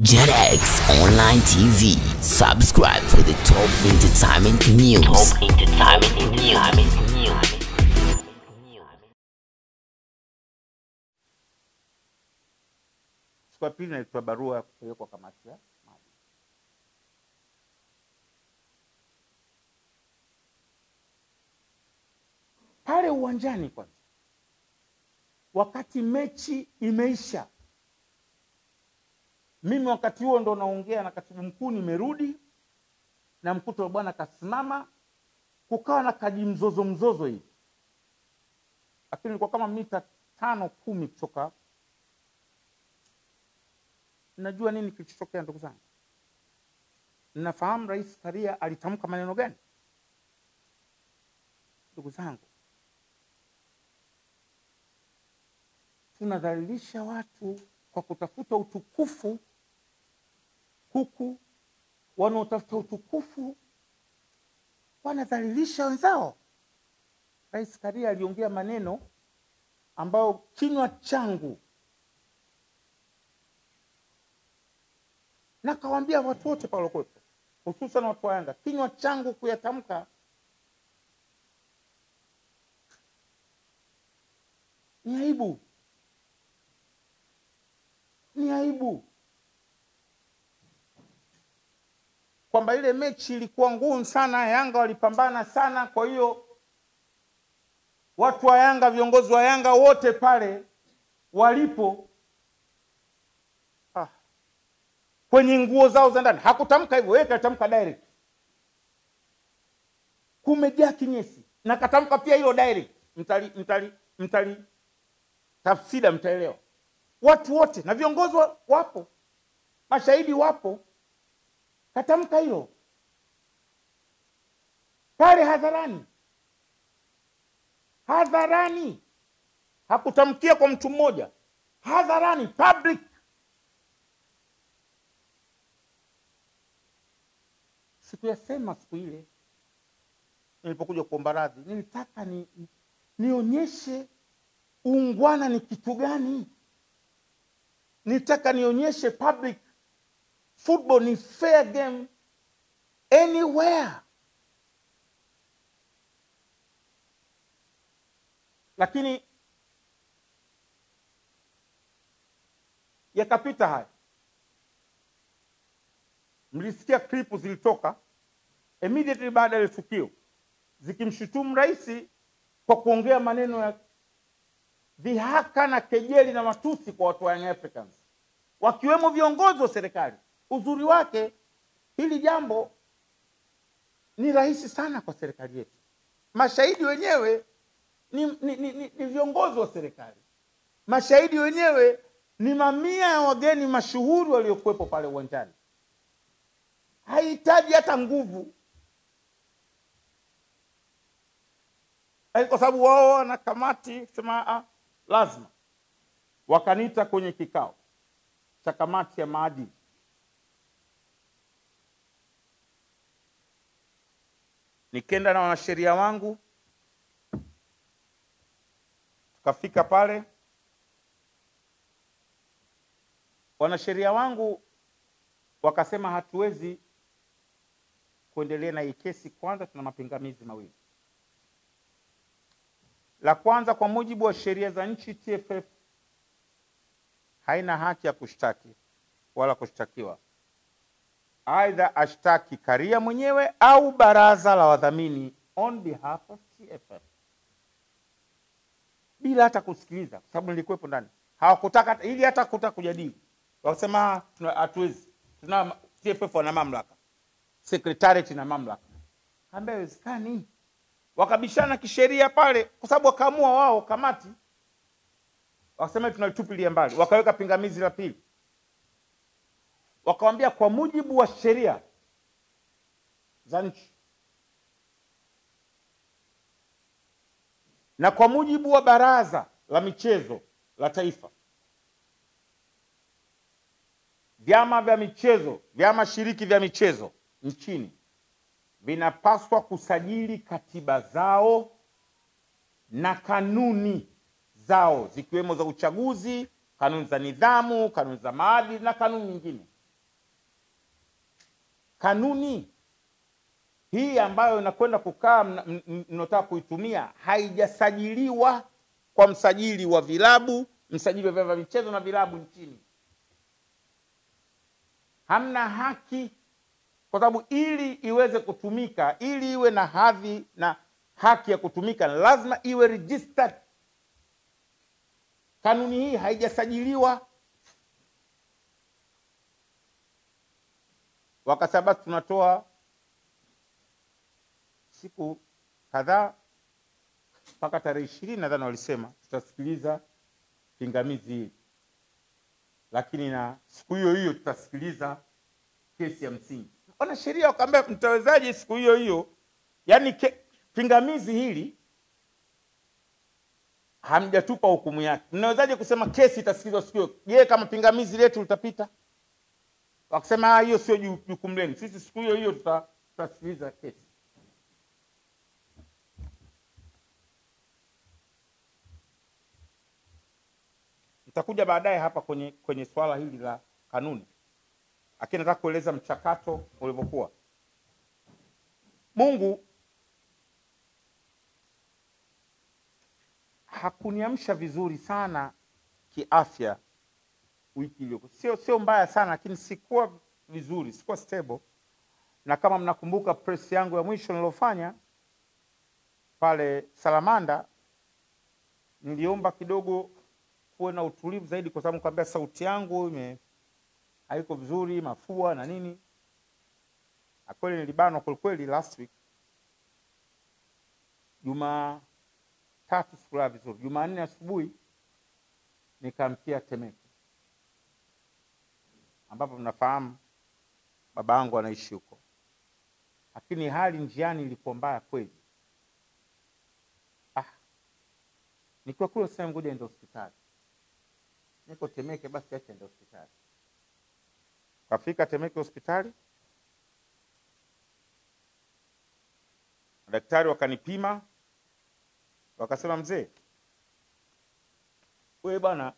JetX Online TV. Subscribe for the top entertainment news. Top entertainment news. Siku ya pili nalitoa barua ya kupelekwa kamati ya maadili. Pale uwanjani kwanza, wakati mechi imeisha, mimi wakati huo ndo naongea na katibu mkuu, nimerudi na mkuto wa bwana kasimama, kukawa na kaji mzozo mzozo hivi, lakini ilikuwa kama mita tano kumi kutoka Mnajua nini kilichotokea ndugu zangu? Mnafahamu Rais Karia alitamka maneno gani? Ndugu zangu, tunadhalilisha watu kwa kutafuta utukufu, huku wanaotafuta utukufu wanadhalilisha wenzao. Rais Karia aliongea maneno ambayo kinywa changu na kawaambia watu wote pale walikuwepo, hususan watu wa Yanga, kinywa changu kuyatamka ni aibu, ni aibu kwamba ile mechi ilikuwa ngumu sana, Yanga walipambana sana. Kwa hiyo watu wa Yanga, viongozi wa Yanga wote pale walipo kwenye nguo zao za ndani. Hakutamka hivyo, yeye katamka direct, kumejaa kinyesi, na katamka pia hilo direct. Mtali, mtali, mtali tafsida, mtaelewa. Watu wote na viongozi wa- wapo, mashahidi wapo, katamka hilo pale hadharani, hadharani. Hakutamkia kwa mtu mmoja, hadharani, public sikuyasema siku ile nilipokuja kuomba radhi. Nilitaka ni, nionyeshe uungwana ni kitu gani. Nilitaka nionyeshe public football ni fair game anywhere, lakini yakapita haya. Mlisikia klipu zilitoka immediately baada ya ile tukio zikimshutumu rais kwa kuongea maneno ya dhihaka na kejeli na matusi kwa watu wa Young Africans, wakiwemo viongozi wa serikali. Uzuri wake hili jambo ni rahisi sana kwa serikali yetu. Mashahidi wenyewe ni, ni, ni, ni, ni viongozi wa serikali. Mashahidi wenyewe ni mamia ya wageni mashuhuri waliokuwepo pale uwanjani haihitaji hata nguvu, Lakini kwa sababu wao wana kamati sema ah, lazima wakaniita kwenye kikao cha kamati ya maadili. Nikenda na wanasheria wangu, tukafika pale. Wanasheria wangu wakasema hatuwezi kuendelea na hii kesi. Kwanza tuna mapingamizi mawili. La kwanza, kwa mujibu wa sheria za nchi, TFF haina haki ya kushtaki wala kushtakiwa, aidha ashtaki Karia mwenyewe au baraza la wadhamini on behalf of TFF bila hata kusikiliza, kwa sababu nilikuwepo ndani. Hawakutaka ili hata kutaka kujadili, wakasema "Tuna- hatuwezi, tuna TFF wana mamlaka, secretariat ina mamlaka. Kaambia haiwezekani, wakabishana kisheria pale, kwa sababu wakaamua wao kamati, wakasema tunalitupilia mbali, wakaweka pingamizi la pili, wakawambia kwa mujibu wa sheria za nchi na kwa mujibu wa baraza la michezo la taifa, vyama vya michezo, vyama shiriki vya michezo nchini vinapaswa kusajili katiba zao na kanuni zao zikiwemo za uchaguzi, kanuni za nidhamu, kanuni za maadili na kanuni nyingine kanuni hii ambayo inakwenda kukaa mna- m- m- mnaotaka kuitumia haijasajiliwa kwa msajili wa vilabu, msajili wa vyama vya michezo na vilabu nchini. Hamna haki, kwa sababu ili iweze kutumika, ili iwe na hadhi na haki ya kutumika, lazima iwe registered. Kanuni hii haijasajiliwa. Wakasema basi tunatoa siku kadhaa mpaka tarehe ishirini nadhani walisema tutasikiliza pingamizi hili, lakini na siku hiyo hiyo tutasikiliza kesi ya msingi. Wanasheria wakaambia mtawezaje siku hiyo hiyo, yaani ke- pingamizi hili hamjatupa hukumu yake, mnawezaje kusema kesi itasikilizwa siku hiyo? Je, kama pingamizi letu litapita? Wakasema "Ah, hiyo sio ju- jukumu lenu, sisi siku hiyo hiyo tuta- tutasikiliza kesi. Nitakuja baadaye hapa kwenye kwenye swala hili la kanuni, lakini nataka kueleza mchakato ulivyokuwa. Mungu hakuniamsha vizuri sana kiafya wiki iliyokuwa, sio sio mbaya sana, lakini sikuwa vizuri, sikuwa stable. Na kama mnakumbuka press yangu ya mwisho nilofanya pale Salamanda, niliomba kidogo kuwe na utulivu zaidi, kwa sababu nikwambia sauti yangu ime haiko vizuri, mafua na nini, na kweli nilibanwa kwelikweli last week. Jumatatu sikulala vizuri, Jumanne asubuhi nikamkia Temeke, ambapo mnafahamu baba yangu anaishi huko, lakini hali njiani ilikuwa mbaya kweli. Ah, nikiwa kule sasa, ngoja ende hospitali niko Temeke, basi acha ende hospitali. Kafika Temeke hospitali, madaktari wakanipima, wakasema, mzee, wewe bwana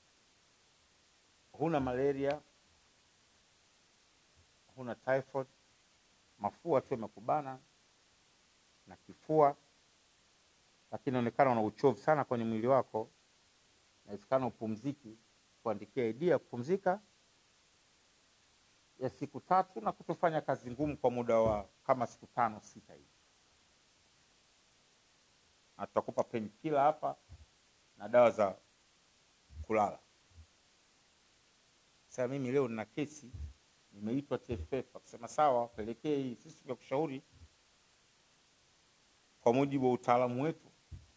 huna malaria, huna typhoid, mafua tu yamekubana na kifua, lakini inaonekana una uchovu sana kwenye mwili wako inawezekana upumziki, kuandikia idea ya kupumzika ya siku tatu na kutofanya kazi ngumu kwa muda wa kama siku tano sita hivi, na tutakupa painkiller hapa na dawa za kulala. Sasa mimi leo nina kesi, nimeitwa TFF, akisema sawa, pelekee hii, sisi tumekushauri kwa mujibu wa utaalamu wetu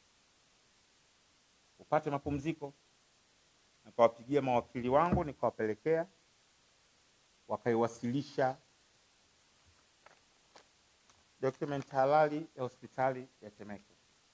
upate mapumziko. Nikawapigia mawakili wangu nikawapelekea, wakaiwasilisha document halali ya hospitali ya Temeke.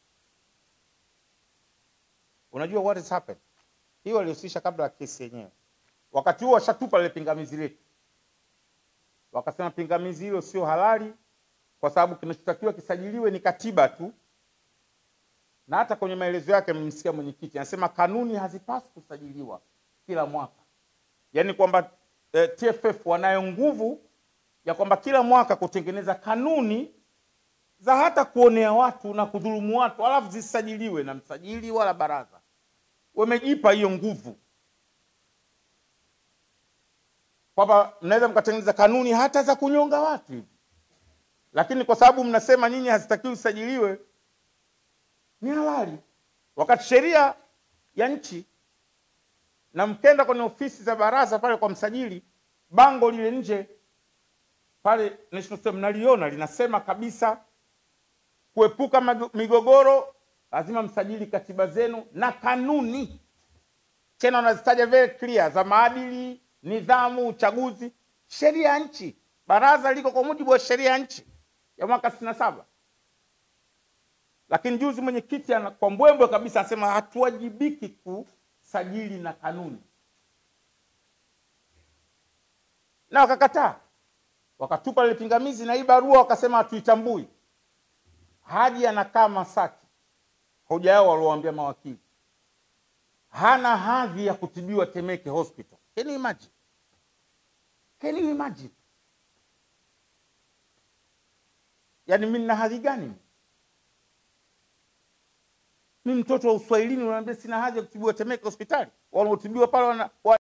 Unajua what has happened? Hii walihusisha kabla ya kesi yenyewe. Wakati huo washatupa lile pingamizi letu, wakasema pingamizi hilo sio halali kwa sababu kinachotakiwa kisajiliwe ni katiba tu na hata kwenye maelezo yake mmsikia mwenyekiti anasema kanuni hazipaswi kusajiliwa kila mwaka, yaani kwamba eh, TFF wanayo nguvu ya kwamba kila mwaka kutengeneza kanuni za hata kuonea watu na kudhulumu watu, alafu zisajiliwe na msajili wala baraza. Wamejipa hiyo nguvu kwamba mnaweza mkatengeneza kanuni hata za kunyonga watu hivi, lakini kwa sababu mnasema nyinyi hazitakiwi zisajiliwe ni halali, wakati sheria ya nchi na mkenda kwenye ofisi za baraza pale kwa msajili, bango lile nje pale National Stadium mnaliona linasema kabisa, kuepuka mago- migogoro lazima msajili katiba zenu na kanuni, tena wanazitaja very clear za maadili, nidhamu, uchaguzi, sheria ya nchi. Baraza liko kwa mujibu wa sheria ya nchi ya mwaka sitini na saba lakini juzi mwenyekiti ana- kwa mbwembwe kabisa anasema hatuwajibiki kusajili na kanuni, na wakakataa, wakatupa lile pingamizi na hii barua wakasema hatuitambui. Haji anakaa Masaki, hoja yao waliowaambia mawakili, hana hadhi ya kutibiwa Temeke Hospital. Can you imagine? Can you imagine? yaani mi nina hadhi gani mi mtoto wa uswahilini unaambia sina hadhi ya kutibiwa temeke hospitali wanaotibiwa pale wana,